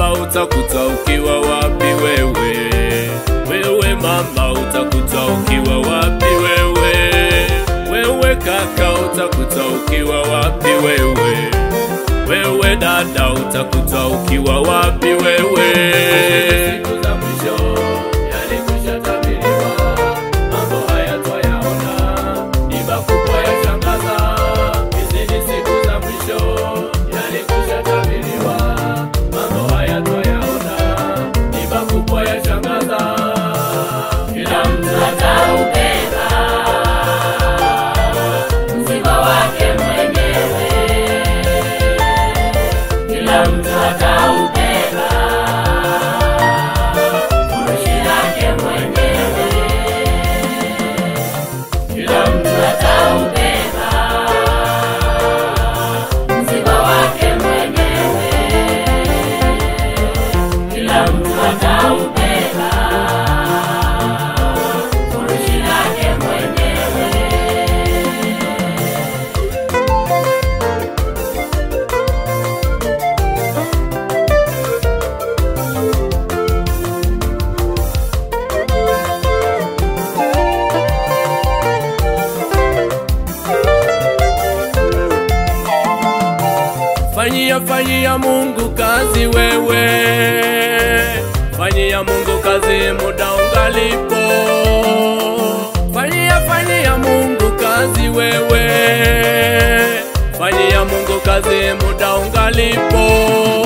mama, utakuta ukiwa wapi wewe? Wewe mama, utakuta ukiwa wapi wewe? Wewe kaka, utakuta ukiwa wapi wewe? Wewe dada, utakuta ukiwa wapi wewe? Siku za mwisho yalikwisha tabiriwa, mambo haya twayaona, ni makubwa yashangaza. Hizi ni siku za mwisho yalikwisha tabiriwa, mambo haya twayaona, ni makubwa yashangaza. Kila mtu ataubeba mzigo wake mwenyewe, kila mtu ataubeba furushi lake mwenyewe, kila mtu ataubeba mzigo wake mwenyewe, kila mtu ataubeba furushi lake mwenyewe. Fanyia fanyia Mungu kazi wewe, fanyia Mungu kazi muda ungalipo. Fanyia fanyia Mungu kazi wewe, fanyia Mungu kazi muda ungalipo.